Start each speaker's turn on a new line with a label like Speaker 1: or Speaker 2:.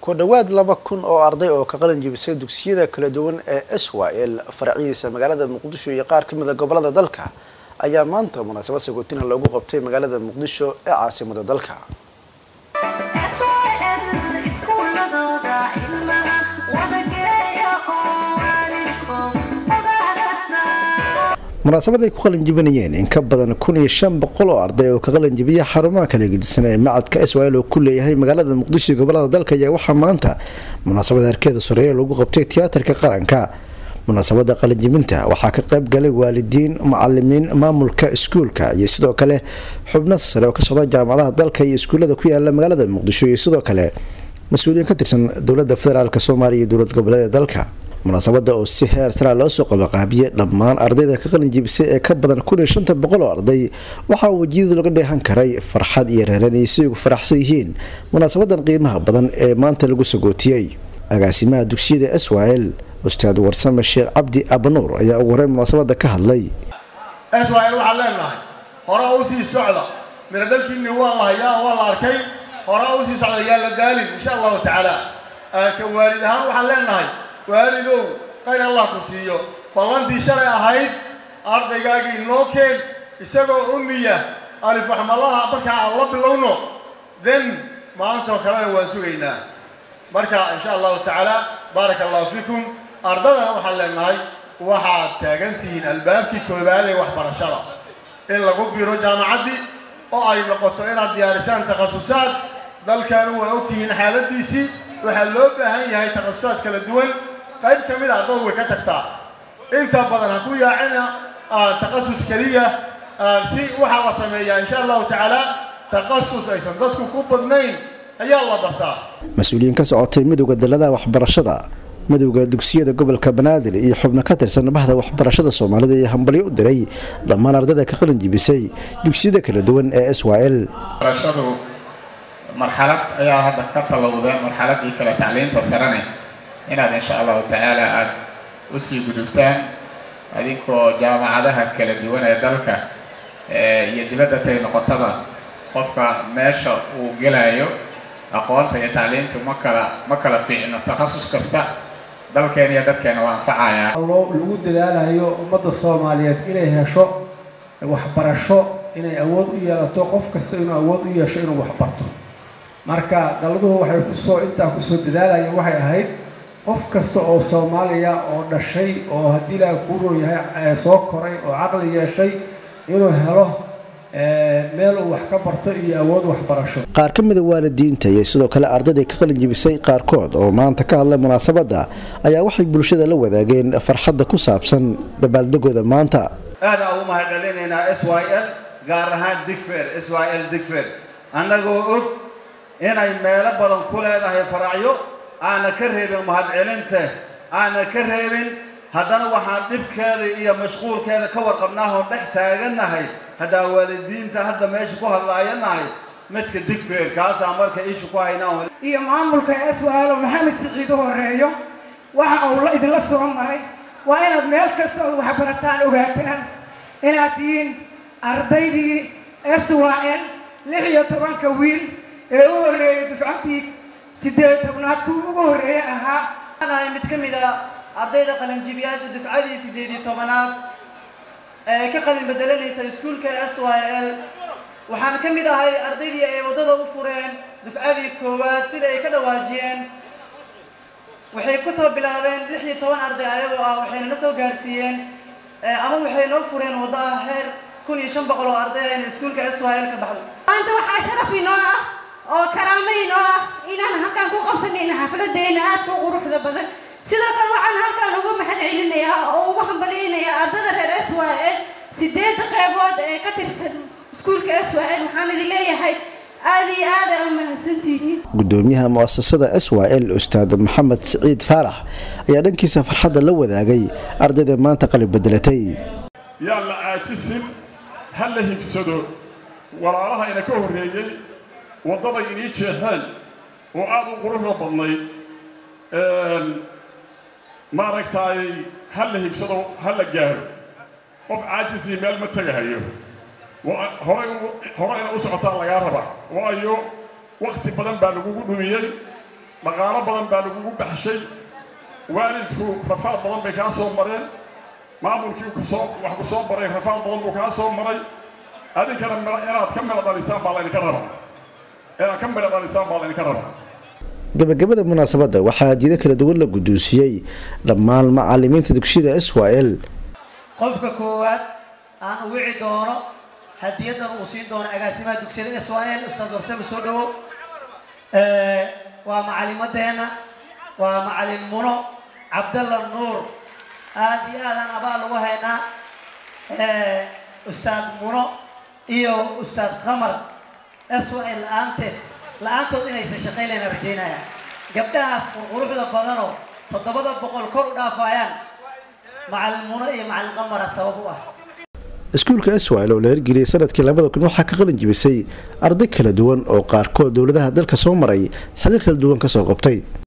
Speaker 1: ku dhowaad laba kun oo arday oo ka qalin jibisay dugsiyada kala duwan ee swal faraciisa magaalada muqdisho iyo qaar ka mida gobolada dalka ayaa maanta munaasabad sagootina loogu qabtay magaalada muqdisho ee caasimada dalka munaasabad ay ku qalin jibinayeen in ka badan kun iyo shan boqol oo arday oo ka qalin jibiya xarumaha kala gedisan ee macadka swal oo ku leeyahay magaalada muqdisho iyo gobolada dalka ayaa waxaa maanta munaasabada harkeeda soreeya lagu qabtay tiyaatarka qaranka munaasabada qalinjibinta waxaa ka qayb galay waalidiin macalimiin maamulka iskuulka iyo sidoo kale xubno sare oo ka socda jaamacadaha dalka iyo iskuullada ku yaala magaalada muqdisho iyo sidoo kale mas-uuliyiin ka tirsan dowlada federaalk soomaaliya iyo dowlad goboleeda dalka munaasabada oo si heer saraa loo soo qabaqaabiyey dhammaan ardayda ka qalin jibisay ee ka badan kun iyo shanta boqol oo arday waxaa wejiyada laga dheehan karay farxad iyo reeranay si ugu faraxsan yihiin munaasabadan qiimaha badan ee maanta lagu sagootiyey agaasimaha dugsiyada swal ustaad warsame sheekh cabdi abanuur ayaa ugu horeyn munaasabada ka hadlay
Speaker 2: swal waxaan leenahay hore u sii socda mira dalkiinni waa la hayaa waa la arkay hore u sii socda yaa la gaalin insha allahu tacaala ka waalid ahaan waxaan leenahay waalidow qayr allah ku siiyo ballantii shalay ahayd ardaygaagii noo keen isagoo ummiya alifaxmalaha markaa aan la bilowno then maantoo kalena waan sugaynaa marka insha allahu tacaala baaraka allahu fiikum ardadana waxaan leenahay waxaad taagan tihiin albaabkii koobaad ee waxbarashada in lagu biro jaamacaddii oo ay noqoto inaad diyaarisaan takhasusaad dalkanu waa ogtihiin xaaladiisii waxaa loo baahan yahay takhasusaad kala duwan qayb ka mid a ardadu way ka tagtaa inta badan ha ku yaacina takhasus keliya si waxaa la sameeyaa insha allahu tacaala takhasus aysan dadku ku badnayn ayaa la bartaa
Speaker 1: mas-uuliyiin ka socotay midowda daladaha waxbarashada midowda dugsiyada gobolka banaadir iyo xubno ka tirsan bahda waxbarashada soomaalida iyo hambalyo u diray dhammaan ardayda ka qalin jibisay dugsiyada kala duwan ee swal
Speaker 3: marxalad ayaa hadda ka talowdeen marxaladii kale tacliinta sarane inaad insha allahu tacaala aada usii gudubtaan adinkoo jaamacadaha kala duwan ee dalka iyo dibadda tay noqotaba qofka meesha uu gelayo aqoonta iyo tacliintu ma kala ma kala fiicno takhasus kasta dalkeena iyo dadkeena waa anfacayaa
Speaker 4: lagu dadaalayo ummadda soomaaliyeed inay hesho waxbarasho inay awood u yeelato qof kasta inuu awood u yeesho inuu waxbarto marka daladuhu waxay kusoo intaa kusoo dadaalayeen waxay ahayd qof kasta oo soomaaliya oo dhashay oo haddii ilaaha kuu roon yahay soo koray oo caqli yeeshay inuu helo meel uu wax ka barto iyo awood waxbarasho
Speaker 1: qaar ka mida waalidiinta iyo sidoo kale ardayday ka qalin jibisay qaarkood oo maanta ka hadlay munaasabadda ayaa waxay bulshada la wadaageen farxadda ku saabsan dabaaldegooda maanta
Speaker 5: aada ugu mahadcelinaynaa s y l gaar ahaan digfer s y l digfer annagoo og inay meelo badan ku leedahay faracyo aana ka reebin mahadcelinta aana ka reebin haddana waxaan dhibkeeda iyo mashquulkeeda ka warqabnaahoon dhex taagannahay haddaa waalidiinta hadda meesha ku hadlaayanahay midka digfer kaasaa marka isha ku haynaa
Speaker 6: iyo maamulka swalo maxamed siciidu horeeyo waxa uu idinla soo maray waa inaad meel kasta ood waxbarataan ogaataan inaad tihiin ardaydii swal lix iyo tobanka wiil ee u horreeyay dufcantii siddeed tobnaad kuwa ugu horreeye ahaa
Speaker 7: ahay mid ka mid a ardayda qalinjibiyaasha dufcadii siddeed iyo tobanaad ee ka qalin bedelanaysa iskuulka s y l waxaan ka mid ahay ardaydii ay waddada u fureen dufcadii koowaad sida ay ka dhawaajiyeen waxay ku soo bilaabeen lix iyo toban arday ayagoo ah waxayna na soo gaarsiiyeen ama waxay noo fureen waddo ah heer kun iyo shan boqol oo arday ayna iskuulka s y l ka baxday
Speaker 8: maanta waxaa sharaf inoo ah oo karaamo inoo ah inaan halkaan ku qabsanayna xafladeena aadka u quruxda badan sidoo kale waxaan halkaan uga mahad celinayaa oo ugu hambalyaynayaa ardada reer s y l sideedda qeybood ee ka tirsan iskuulka s y l waxaan idin leeyahay aada iyo aada u mahadsantihiin
Speaker 1: gudoomiyaha muasasada s y l ustaad maxamed siciid faarax ayaa dhankiisa farxadda la wadaagay ardayda maanta qalin bedelatay
Speaker 9: yaa la caajisin ha la higsado walaalaha ina ka horreeyey waddaday inii jeexeen oo aada u quruxda badnayd maaragtaay ha la higsado ha la gaaro qof caajisii meel ma tegahayo horey hore ina u socotaa lagaa rabaa waayo wakhti badan baa lagugu dhumiyey dhaqaalo badan baa lagugu baxshay waalidku rafaad badan bay kaa soo mareen maamulkii kusoo wax ku soo baray rafaad badan buu kaa soo maray adinkana inaad ka midho dhalisaan baa laydinka rabaa inaad ka midho dhalisaan baa laydinka rabaa
Speaker 1: gabagabada munaasabadda waxaa hadiyado kala duwan la guddoonsiiyey dhammaan macalimiinta dugsiyada s y l
Speaker 7: qofka koowaad aan u wici doono hadiyadan uu siin doono agaasimaha dugsiyada s y l ustaad warsame soo dhawow waa macalimadeenna waa macalin muno cabdalla nuur aad iyo aadaan abaal ugu haynaa ustaad muno iyo ustaad qamar s y l la-aanteed la-aantood inaysan shaqaynayna rajaynaya gabdhahaas qurquruxda badanoo toddobada boqol kor u dhaafayaan macalin muno iyo macalin qamara sabab u ah
Speaker 1: iskuulka swil oo la hirgeliyay sanadkii labada kun waxaa ka qalin jibisay arday kala duwan oo qaarkood dowladaha dalka soo maray xilal kala duwan kasoo qabtay